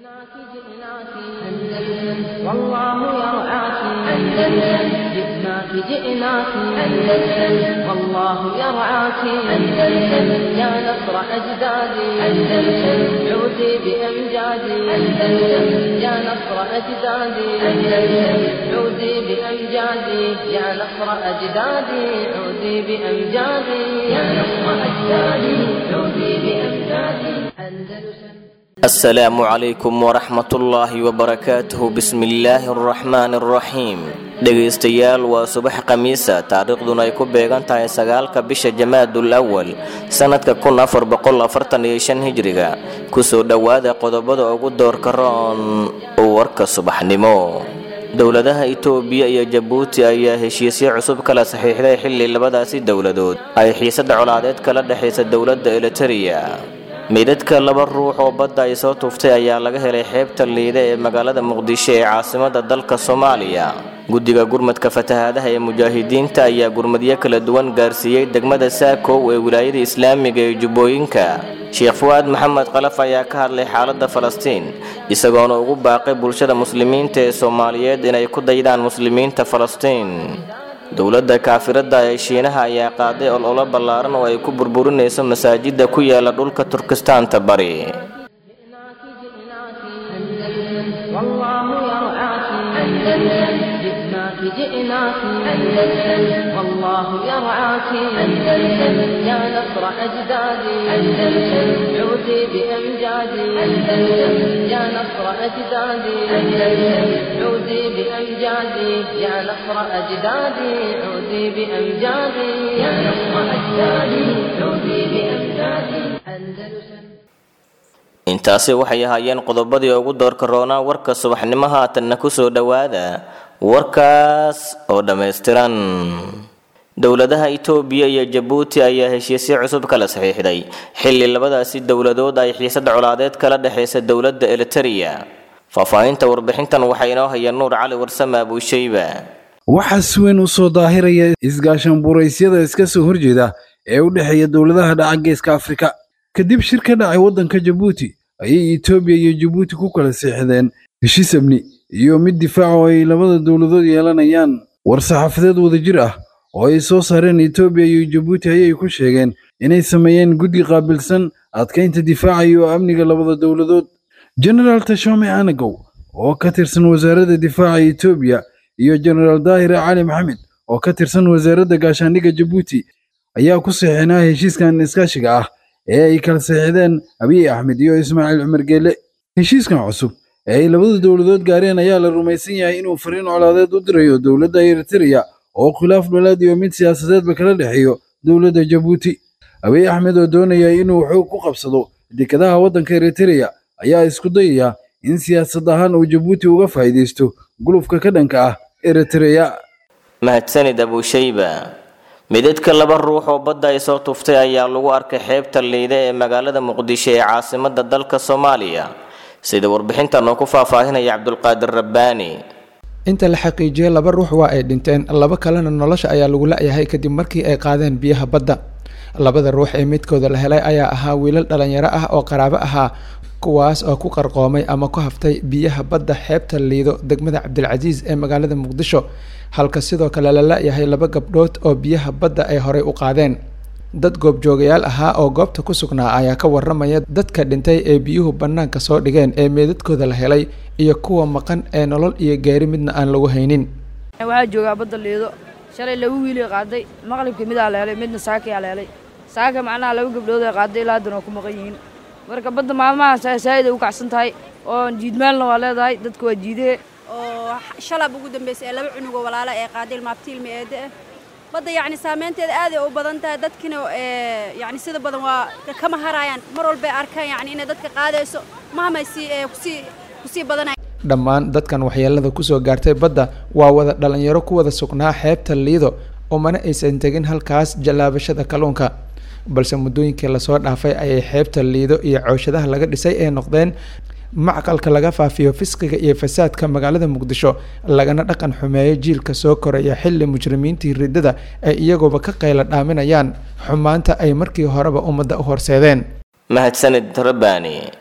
جئناك جئناك أندلس والله يرعاك أندلس جئناك جئناك أندلس والله يرعاك أندلس يا نصر أجدادي أندلس عودي بأمجادي أندلس يا نصر أجدادي أندلس عودي بأمجادي يا نصر أجدادي عودي بأمجادي يا نصر أجدادي عودي بأمجادي أندلس asalaamu calaykum waraxmatullaahi wabarakaatuhu bismillaahi araxmaani araxiim dhegaystayaal waa subax khamiisa taariikhduna ay ku beegan tahay sagaalka bisha jamaadul awal sannadka kun afar boqol afartan iyo shan hijriga kusoo dhowaada qodobada ugu doorka roon warka subaxnimo dowladaha itoobiya iyo jabuuti ayaa heshiisyo cusub kala saxiixday xilli labadaasi dowladood ay xiisada colaadeed kala dhexaysa dowladda eliteria meydadka laba ruux oo badda ay soo tuuftay ayaa laga helay xeebta liide ee magaalada muqdisho ee caasimada dalka soomaaliya guddiga gurmadka fatahaadaha ee mujaahidiinta ayaa gurmadyo kala duwan gaarsiiyey degmada saakow ee wilaayada islaamiga ee jubbooyinka sheekh fuwaad maxamed kalaf ayaa ka hadlay xaaladda falastiin isagoona ugu baaqay bulshada muslimiinta ee soomaaliyeed inay ku daydaan muslimiinta falastiin dowladda kaafirada ee shiinaha ayaa qaaday ololo ballaaran oo ay ku burburinayso masaajida ku yaala dhulka turkistaanta bari جئناك جئناك أندلس والله يرعاك أندلس يا نصر أجدادي أندلس عودي بأمجادي أندلس يا نصر أجدادي أندلس عودي بأمجادي يا نصر أجدادي عودي بأمجادي يا نصر أجدادي عودي بأمجادي أندلس intaasi waxay ahaayeen qodobadii ugu doorka roonaa warka subaxnimo haatanna kusoo dhowaada warkaas oo dhammaystiran dowladaha itoobiya iyo jabuuti ayaa heshiisyo cusub kala saxiixday xilli labadaasi dowladood ay xiisada colaadeed kala dhexaysa dowladda eliteria faahfaahinta warbixintan waxaa inoo haya nuur cali warsame abuushayba waxaa si weyn u soo daahiraya isgaashan buraysyada iska soo horjeeda ee u dhexeeya dowladaha dhaca geeska afrika kadib shir ka dhacay waddanka jabuuti ayay etoobiya iyo jabuuti ku kala seexdeen heshiis amni iyo mid difaac oo ay labada dowladood yeelanayaan war-saxaafadeed wadajir ah oo ay soo saareen etoobiya iyo jabuuti ayay ku sheegeen inay sameeyeen guddi qaabilsan adkaynta difaaca iyo amniga labada dowladood genaraal tashome anagow oo ka tirsan wasaaradda difaaca etoobiya iyo genaraal daahire cali maxamed oo ka tirsan wasaaradda gaashaandhigga jabuuti ayaa ku saxeenaa heshiiskan iskaashiga ah ee ay kala saxiixdeen abiy axmed iyo ismaaciil cumar geele heshiiskan cusub ee ay labada dowladood gaareen ayaa la rumaysan yahay inuu fariin colaadeed u dirayo dowladda eritrea oo khilaaf dholaad iyo mid siyaasadeedba kala dhexeeyo dowladda jabuuti abiy axmed oo doonaya inuu xoog ku qabsado dekadaha waddanka eritrea ayaa isku dayaya in siyaasad ahaan uu jabuuti uga faa'iidaysto gulufka ka dhanka ah eritrea mahadsanid abuushayba midadka laba ruux oo badda ay soo tuuftay ayaa lagu arkay xeebta liide ee magaalada muqdisho ee caasimada dalka soomaaliya sida warbixintan oo ku faahfaahinaya cabdulqaadir rabbaani inta la xaqiijiyey laba ruux waa ay dhinteen laba kalena nolosha ayaa lagu la-yahay kadib markii ay qaadeen biyaha badda labada ruux ee midkooda la helay ayaa ahaa wiilal dhalinyaro ah oo qaraabo ahaa kuwaas oo ku qarqoomay ama ku haftay biyaha badda xeebta liido degmada cabdilcasiis ee magaalada muqdisho halka sidoo kale la la-yahay laba gabdhood oo biyaha badda ay horey u qaadeen dad goobjoogayaal ahaa oo goobta ku sugnaa ayaa ka waramaya dadka dhintay ee biyuhu bannaanka soo dhigeen ee meedadkooda la helay iyo kuwa maqan ee nolol iyo gaari midna aan lagu haynin waxaa joogaa badda liido shalay laba wiilay qaaday maqlibka midaa la helay midna saakayaa la helay saaka macnaha laba gabdhood ay qaaday ilaa haddana waa ku maqan yihiin marka badda maalmaha saa'id ay u kacsan tahay oo jiidmaalna waa leedahay dadka waa jiidee oo shalab ugu dambeysay ee laba cunugoo walaala ee qaaday ilmaabtiilmi eede ah badda yacni saameynteeda aaday u badan tahay dadkina yacni sida badan waa kama haraayaan mar walbay arkaan yacni inay dadka qaadayso mahamay sii kusii kusii badanay dhammaan dadkan waxyeelada kusoo gaartay badda waa wada dhalinyaro ku wada sugnaa xeebta liido oo mana aysan tegin halkaas jallaabashada kalluunka balse muddooyinkii lasoo dhaafay ayay xeebta liido iyo cooshadaha laga dhisay ee noqdeen macqalka laga faafiyo fisqiga iyo fasaadka magaalada muqdisho lagana dhaqan xumeeyo jiilka soo koraya xilli mujrimiintii riddada ay iyagooba ka qayla dhaaminayaan xumaanta ay markii horeba ummadda u horseedeen mahadsanid rabbaani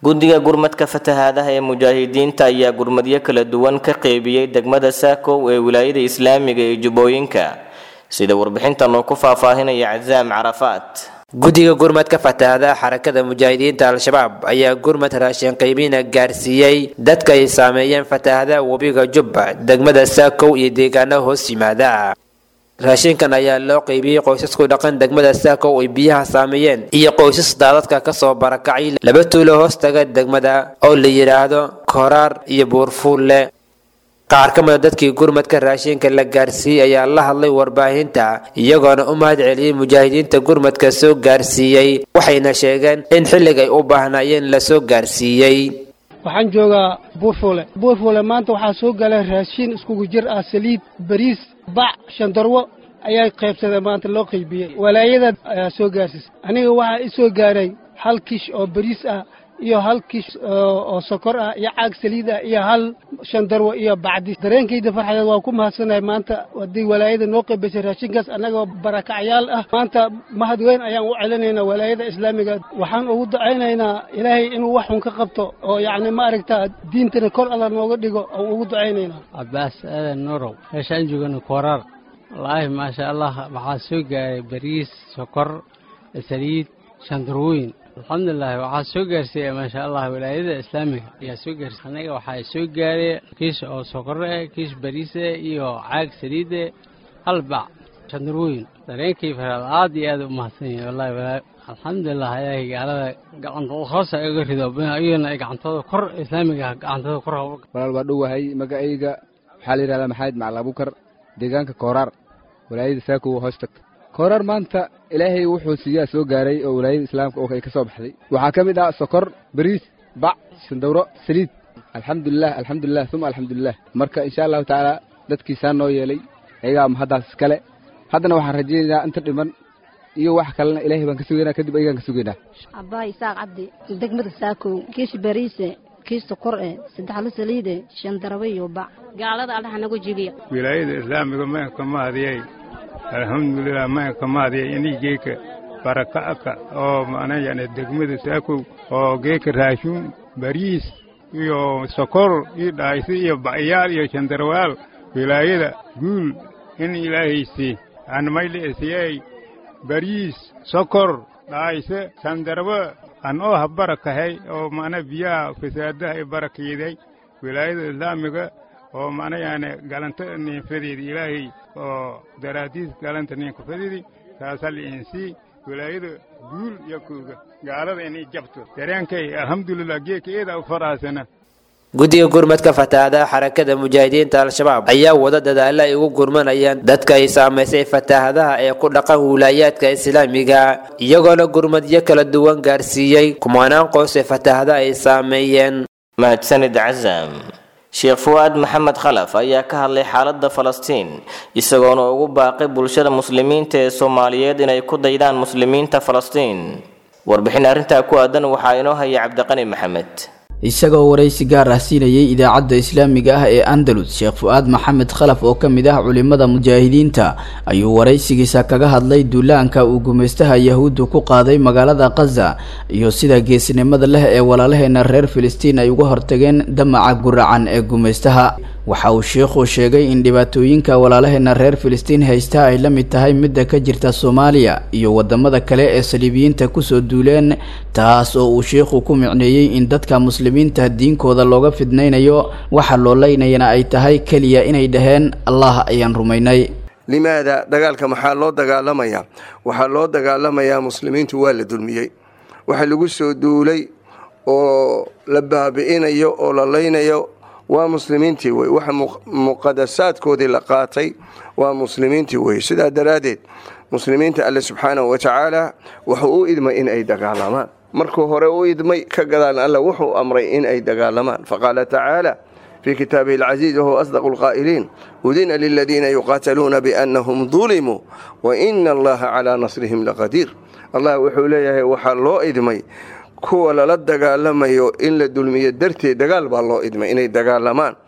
guddiga gurmadka fatahaadaha ee mujaahidiinta ayaa gurmadyo kala duwan ka qeybiyey degmada saakow ee wilaayada islaamiga ee jubbooyinka sida warbixintan uu ku faahfaahinaya casaam carafaat guddiga gurmadka fatahaadaha xarakada mujaahidiinta al-shabaab ayaa gurmad raashin qiimiina gaarsiiyey dadka ay saameeyeen fatahaadaha webiga jubba degmada saakow iyo deegaano hoos yimaada raashinkan ayaa loo qeybiyey qoysasku dhaqan degmada saakow ay biyaha saameeyeen iyo qoysas daadadka kasoo barakacay laba tuulo hoostaga degmada oo la yidhaahdo koraar iyo buurfuulle qaar ka mida dadkii gurmadka raashinka la gaarsiiyey ayaa la hadlay warbaahinta iyagoona u mahad celiyey mujaahidiinta gurmadka soo gaarsiiyey waxayna sheegeen in xillig ay u baahnaayeen la soo gaarsiiyey waxaan joogaa buurfuule buurfuule maanta waxaa soo galay raashin iskugu jir ah saliid bariis bac shandarwo ayaa qaybsadeen maanta loo qaybiyey walaayada ayaa soo gaarsiisay aniga waxaa i soo gaaray hal kish oo bariis ah iyo hal kish oo sokor ah iyo caag saliid ah iyo hal shandarwo iyo bacdi dareenkayda farxadeed waa ku mahadsanahay maanta haddii walaayada noo qaybisay raashinkaas annagoo barakacyaal ah maanta mahad weyn ayaan u celinaynaa walaayada islaamiga waxaan ugu ducaynaynaa ilaahay inuu wax xun ka qabto oo yacni ma aragtaa diintana kor alla nooga dhigo aan ugu ducaynaynaa cabbaas aadan nuurow meeshaan joogana kooraar wallaahi maasha allah waxaa soo gaaray bariis sokor saliid shandarwooyin alxamdulilahi waxaa soo gaarsiiya maasha allah walaayada islaamiga ayaa soo gaarsiiya anaga waxaa soo gaaray kiish oo sokore eh kiish bariise iyo caag saliide hal bac shandarwooyin dareenkii faraad aad iyo aad u mahadsan yahay wallahi walaa alxamdulilah ilaahay gaalada gacantooda hoosa iga rido iyagana ay gacantooda kor islaamiga gacantooda kor walaal waa dhowahay magacayga waxaa la yidhahdaa maxamed macali abukar deegaanka kooraar walaayada saakow hoos tagta kooraar maanta ilaahay wuxuu siiyaa soo gaaray oo walaayada islaamka oo ay ka soo baxday waxaa ka mid ah sokor bariis bac shandawro saliid alxamdulilah alxamdulilah uma alxamdulilah marka insha allahu tacaala dadkiisaa noo yeelay ayagaa mahaddaas iskale haddana waxaan rajaynaynaa inta dhiman iyo wax kalena ilaahay baan ka sugaynaa kadib ayagaan ka sugaynaa abbaay isaaq cabdi degmada saakow kiish bariise kiish sokor eh saddexlo saliide shan darabe iyo bac gaalada allaha nagu jibiya wilaayada islaamiga maanka maadiyay alxamdulilah maanka maadiyay inii geeka baraka'aka oo macna yani degmada saakow oo geeka raashuun bariis iyo sokor iyo dhaaysi iyo bacyaal iyo shandarwaal wilaayada guul in ilaahaysi aan mayliisiyey bariis sokor dhaayse shandarwa an oo ha barakahay oo macna biyaha fasaadaha i barakeeday wilaayada islaamiga oo macna yani galanta ninfadeedi ilaahay oo daraadiis galanta ninkafadeedi taasal insii wilaayada guul iyo kuuga gaalada inay jabto dareenkay alxamdulilah geeka eeda u faraasana guddiga gurmadka fatahaadaha xarakada mujaahidiinta al-shabaab ayaa wada dadaalo ay ugu gurmanayaan dadka ay saamaysay fatahaadaha ee ku dhaqan wilaayaadka islaamiga iyagoona gurmadyo kala duwan gaarsiiyey kumanaan qoys ee fatahada ay saameeyeen mahadsanid casam sheekh fuwaad maxamed khalaf ayaa ka hadlay xaaladda falastiin isagoona ugu baaqay bulshada muslimiinta ee soomaaliyeed inay ku daydaan muslimiinta falastiin warbixin arrintaa ku aadan waxaa inoo haya cabdiqani maxamed isagoo waraysi gaar ah siinayay idaacadda islaamiga ah ee andalus sheekh fu-aad maxamed khalaf oo ka mid ah culimada mujaahidiinta ayuu waraysigiisa kaga hadlay duulaanka uu gumaystaha yahuuddu ku qaaday magaalada khaza iyo sida geesnimada leh ee walaalaheena reer filistiin ay uga hortageen damaca guracan ee gumaystaha waxa uu sheikhu sheegay in dhibaatooyinka walaalaheena reer filistiin haysta ay la mid tahay midda ka jirta soomaaliya iyo wadamada kale ee saliibiyiinta kusoo duuleen taas oo uu sheikhu ku micneeyey in dadka muslimiinta diinkooda looga fidnaynayo waxa loo leynayana ay tahay keliya inay dhaheen allah ayaan rumaynay limaada dagaalka maxaa loo dagaalamayaa waxaa loo dagaalamayaa muslimiintu waa la dulmiyey waxa lagu soo duulay oo la baabi'inayo oo la leynayo waa muslimiintii wey waxa muqadasaadkoodii la qaatay waa muslimiintii wey sidaa daraaddeed muslimiinta alle subxaanahu wa tacaala wuxuu u idmay in ay dagaalamaan markuu hore u idmay ka gadaan alle wuxuu amray in ay dagaalamaan faqaala tacaala في كتابه العزيز وهو أصدق القائلين أذن للذين يقاتلون بأنهم ظلموا وإن الله على نصرهم لقدير الله وحو ليه وحا لو إدمي kuwa lala dagaalamayo in la dulmiyo darteed dagaal baa loo idmay inay dagaalamaan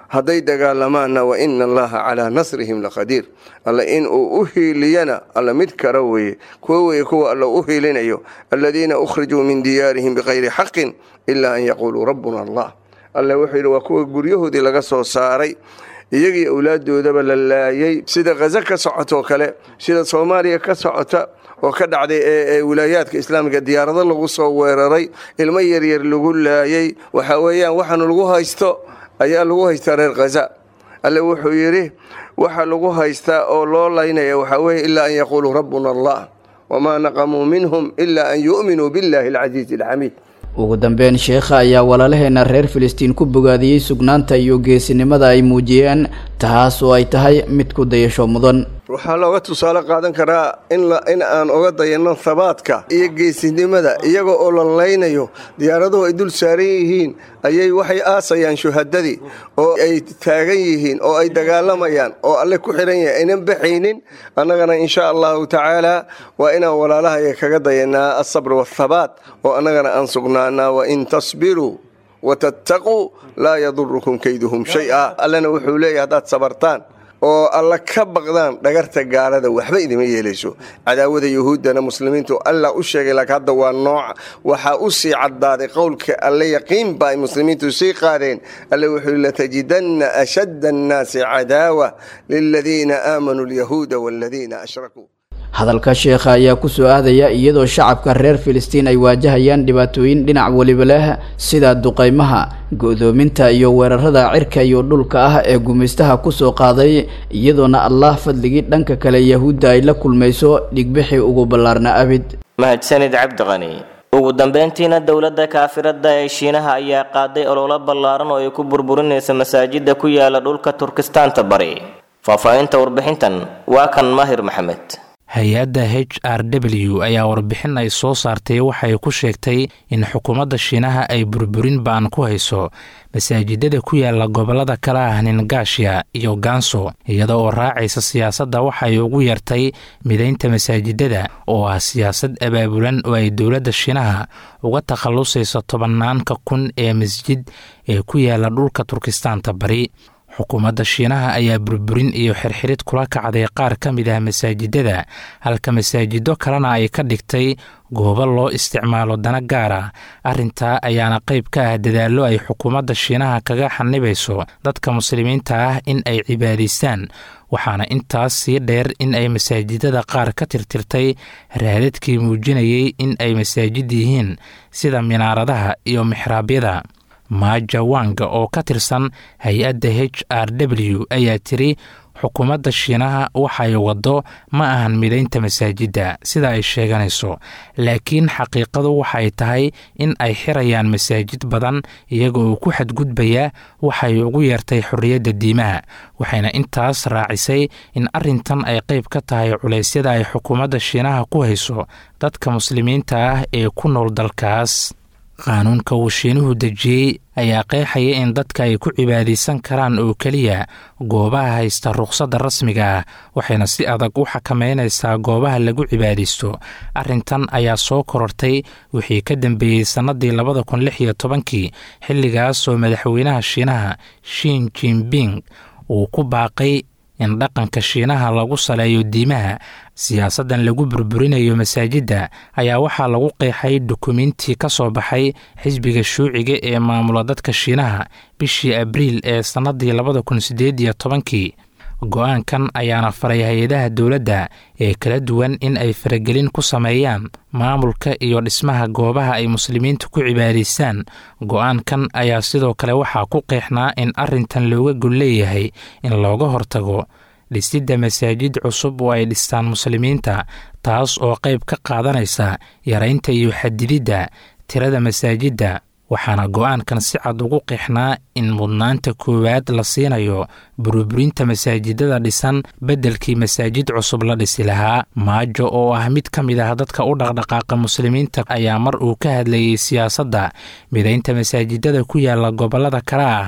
hadday dagaalamaanna wa ina allaha calaa nasrihim laqadiir alle in uu u hiiliyana alle mid kara weeye kuwo weeye kuwa alle u hiilinayo aladiina ukhrijuu min diyaarihim bikayri xaqin ilaa an yaquuluu rabbuna allah alle wuxuu yidhi waa kuwa guryahoodii laga soo saaray iyagii awlaaddoodaba la laayay sida khaza ka socotoo kale sida soomaaliya ka socota oo ka dhacday ee wilaayaadka islaamiga diyaarado lagu soo weeraray ilmo yaryar lagu laayay waxa weeyaan waxaanu lagu haysto ayaa lagu haystaa reer khaza alle wuxuu yidhi waxa lagu haystaa oo loo laynaya waxaa weeye ilaa an yaquuluu rabbuna allah wamaa naqamuu minhum ilaa an yu'minuu billahi alcasiizi alxamiid ugu dambeyn sheekha ayaa walaalaheena reer filistiin ku bogaadiyey sugnaanta iyo geesinimada ay muujiyeen taas oo ay tahay mid ku dayasho mudan waxaa looga tusaale qaadan karaa in aan oga dayanno habaadka iyo geesinimada iyaga oo la laynayo diyaaraduhu ay dul saaran yihiin ayay waxay aasayaan shuhadadii oo ay taagan yihiin oo ay dagaalamayaan oo alle ku xihan yahay aynan baxaynin annagana insha allahu tacaala waa inaan walaalahaya kaga dayanaa asabr waathabaat oo annagana aan sugnaanaa wain tasbiruu watattaquu laa yadurukum kayduhum shay-a allena wuxuu leeyahy haddaad sabartaan oo alla ka baqdaan dhagarta gaalada waxba idima yeelayso cadaawada yuhuuddana muslimiintu alla u sheegay laakiin hadda waa nooca waxaa u sii caddaaday qowlka alle yaqiin ba ay muslimiintu sii qaadeen alle wuxuu yhi latajidanna ashadda annaasi cadaawa liladiina aamanuu alyahuuda waaladiina ashrakuu hadalka sheekha ayaa ku soo aadaya iyadoo shacabka reer filistiin ay waajahayaan dhibaatooyin dhinac weliba leh sida duqaymaha go-doominta iyo weerarada cirka iyo dhulka ah ee gumaystaha kusoo qaaday iyadoona allah fadligii dhanka kale yahuudda ay la kulmayso dhigbixii ugu ballaarna abid mahadsanid cabdiqani ugu dambeyntiina dowladda kaafirada ee shiinaha ayaa qaaday ololo ballaaran oo ay ku burburinaysa masaajida ku yaala dhulka turkistaanta bari faahfaahinta warbixintan waa kan maahir maxamed hay-adda h r w ayaa warbixin ay soo saartay waxay ku sheegtay in xukuumadda shiinaha ay burburin ba-an ku hayso masaajidada ku yaala gobollada kala ah ningaashiya iyo ganso iyada oo raacaysa siyaasadda waxay ugu yartay midaynta masaajidada oo ah siyaasad abaabulan oo ay dowladda shiinaha uga takhallusayso tobanaanka kun ee masjid ee ku yaala dhulka turkistaanta bari xukuumadda shiinaha ayaa burburin iyo xirxirid kula kacday qaar ka mid ah masaajidada halka masaajido kalena ay ka dhigtay goobo loo isticmaalo dana gaara arrintaa ayaana qayb ka ah dadaallo ay xukuumadda shiinaha kaga xanibayso dadka muslimiinta ah in ay cibaadaystaan waxaana intaas sii dheer in ay masaajidada qaar ka tirtirtay raadadkii muujinayay in ay masaajid yihiin sida minaaradaha iyo mixraabyada maaja wanga oo ka tirsan hay-adda h r w ayaa tiri xukuumadda shiinaha waxay waddo ma ahan midaynta masaajidda sida ay sheeganayso laakiin xaqiiqadu waxay tahay in ay xirayaan masaajid badan iyaga oo ku xadgudbaya waxay ugu yeertay xorriyadda diimaha waxayna intaas raacisay in arrintan ay qayb ka tahay culeysyada ay xukuumadda shiinaha ku hayso dadka muslimiinta ah ee ku nool dalkaas qaanuunka uu shiinuhu dejiyey ayaa qeexaya in dadka ay ku cibaadaysan karaan oo keliya goobaha haysta rukhsadda rasmiga ah waxayna si adag u xakameynaysaa goobaha lagu cibaadaysto arrintan ayaa soo korortay wixii ka dambeeyey sannadii labada kun lix iyo tobankii xilligaas oo madaxweynaha shiinaha shin jinbing uu ku baaqay in dhaqanka shiinaha lagu saleeyo diimaha siyaasaddan lagu burburinayo masaajidda ayaa waxaa lagu qeexay dukumiintii ka soo baxay xisbiga shuuciga ee maamula dadka shiinaha bishii abriil ee sannadii labada kun siddeed iyo tobankii go-aankan ayaana faray hay-adaha dowladda ee kala duwan in ay faragelin ku sameeyaan maamulka iyo dhismaha goobaha ay muslimiintu ku cibaadaystaan go-aankan ayaa sidoo kale waxaa ku qeexnaa in arrintan looga gol leeyahay in looga hortago dhisidda masaajid cusub oo ay dhistaan muslimiinta taas oo qayb ka qaadanaysa yaraynta iyo xadididda tirada masaajidda waxaana go-aankan si cad ugu qeexnaa in mudnaanta koowaad la siinayo burburinta masaajidada dhisan beddelkii masaajid cusub la dhisi lahaa maajo oo ah mid ka mid ah dadka u dhaqdhaqaaqa muslimiinta ayaa mar uu ka hadlayey siyaasadda midaynta masaajidada ku yaala gobollada kale ah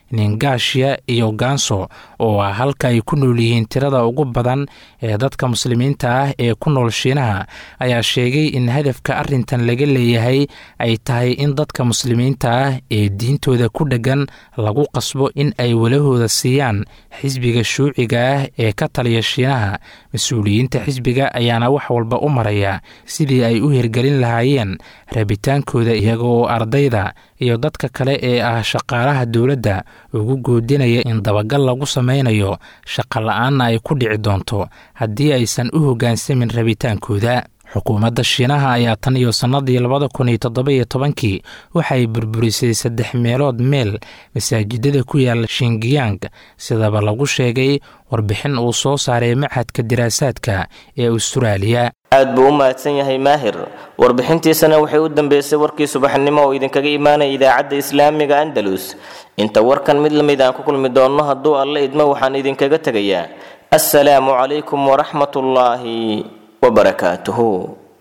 ningaashiya iyo gaanso oo ah halka ay ku nool yihiin tirada ugu badan ee dadka muslimiinta ah ee ku nool shiinaha ayaa sheegay in hadafka arrintan laga leeyahay ay tahay in dadka muslimiinta ah ee diintooda ku dheggan lagu qasbo in ay walahooda siiyaan xisbiga shuuciga ah ee ka taliya shiinaha mas-uuliyiinta xisbiga ayaana wax walba u maraya sidii ay u hirgelin lahaayeen rabitaankooda iyaga oo ardayda iyo dadka kale ee ah shaqaalaha dowladda ugu goodinaya in dabagal lagu samaynayo shaqa la-aanna ay ku dhici doonto haddii aysan u hoggaansamin rabitaankooda xukuumadda shiinaha ayaa tan iyo sannadii labada kun iyo toddoba-iyo tobankii waxay burburisay saddex meelood meel masaajidada ku yaala shingiyang sidaba lagu sheegay warbixin uu soo saaray machadka diraasaadka ee austraaliya aad buu u mahadsan yahay maahir warbixintiisana waxay u dambeysay warkii subaxnimo oo idinkaga imaanaya idaacadda islaamiga andalus inta warkan mid lamid aan ku kulmi doonno hadduu alle idmo waxaan idinkaga tegayaa assalaamu calaykum waraxmatullaahi وبركاته